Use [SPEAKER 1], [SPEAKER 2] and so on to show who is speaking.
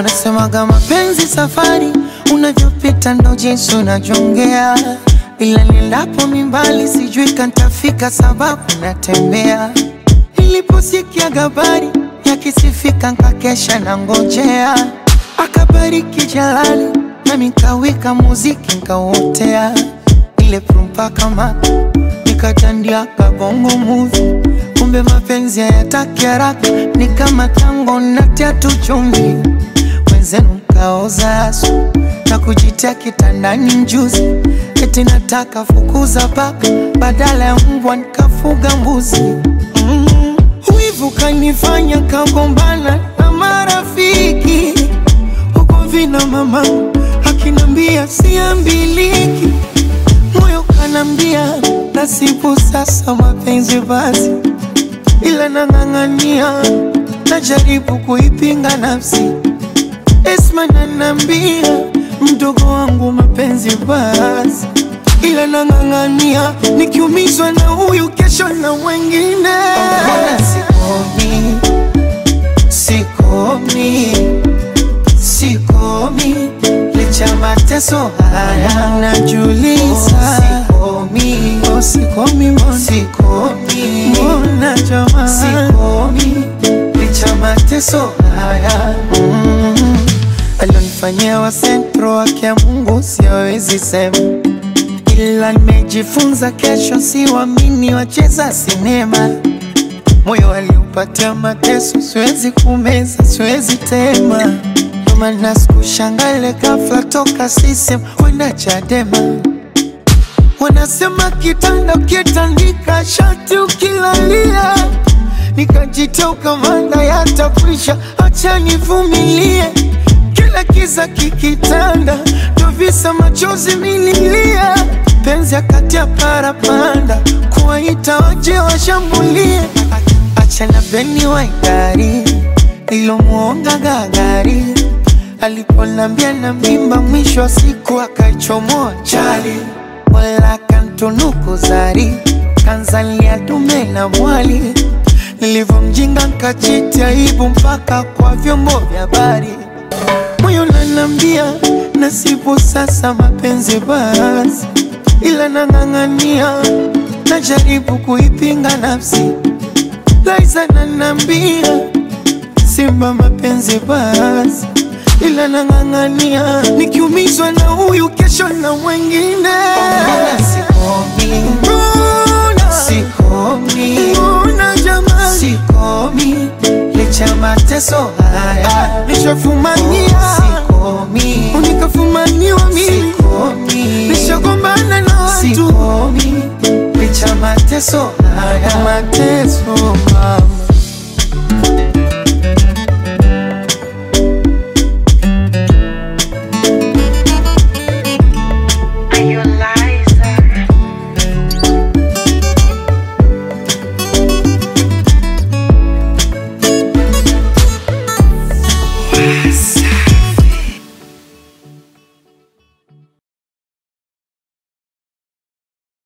[SPEAKER 1] Wanasemaga mapenzi safari, unavyopita ndo jinsi unavyongea, ila nilapo mimbali sijui kantafika, sababu natembea. Niliposikia habari yakisifika, nkakesha na ngojea, akabariki Jalali nami nkawika muziki nkauotea, ile prumpa kama nikatandia kabongo movie kumbe mapenzi hayataki haraka, ni kama tango natia tu chumvi, wenzenu mkaoza asu na kujitia kitandani mjuzi, eti nataka fukuza paka badala ya mbwa nikafuga mbuzi. Mm. Wivu kanifanya kagombana na marafiki huko vina mama akinambia siambiliki, moyo kanambia nasibu sasa mapenzi basi ila nang'ang'ania, najaribu kuipinga nafsi. Esma nanambia mdogo wangu mapenzi basi, ila nang'ang'ania, nikiumizwa na huyu kesho na mwengine. Mbona sikomi, sikomi, sikomi licha mateso haya najuliza, sikomi, oh, sikomi, mbona sikomi, mbona jamaa, sikomi licha mateso haya mm. Alionifanyia wa sentro wake ya Mungu siwezi sema, ila nimejifunza kesho siwamini wacheza sinema moyo aliupatia mateso, siwezi kumeza, siwezi tema. Ndo maana sikushangale ghafla toka sisem kwenda Chadema. Wanasema kitanda ukitandika shati ukilalia, nikajitia ukamanda yatafisha, acha nivumilie. Kila kiza kikitanda, ndo visa machozi mililia, penzi akati ya parapanda, kuwaita waje washambulie Achana beni waigari ilomwonga gagari aliponambia na mimba, mwisho wa siku akaichomoa chali, wala kantunuku zari kanzalia dume na mwali. Nilivyomjinga nkachiti aibu mpaka kwa vyombo vya habari, moyo nanambia nasibu sasa mapenzi basi, ila nang'ang'ania, najaribu kuipinga nafsi Laiza nanambia simba mapenzi basi, ila nang'ang'ania, nikiumizwa na huyu kesho na mwengine. Mbona sikomi, mbona sikomi, mbona jamani, sikomi licha mateso haya nishafumania, sikomi unikafumaniwa mimi, sikomi nishagombana na watu, sikomi licha mateso haya mateso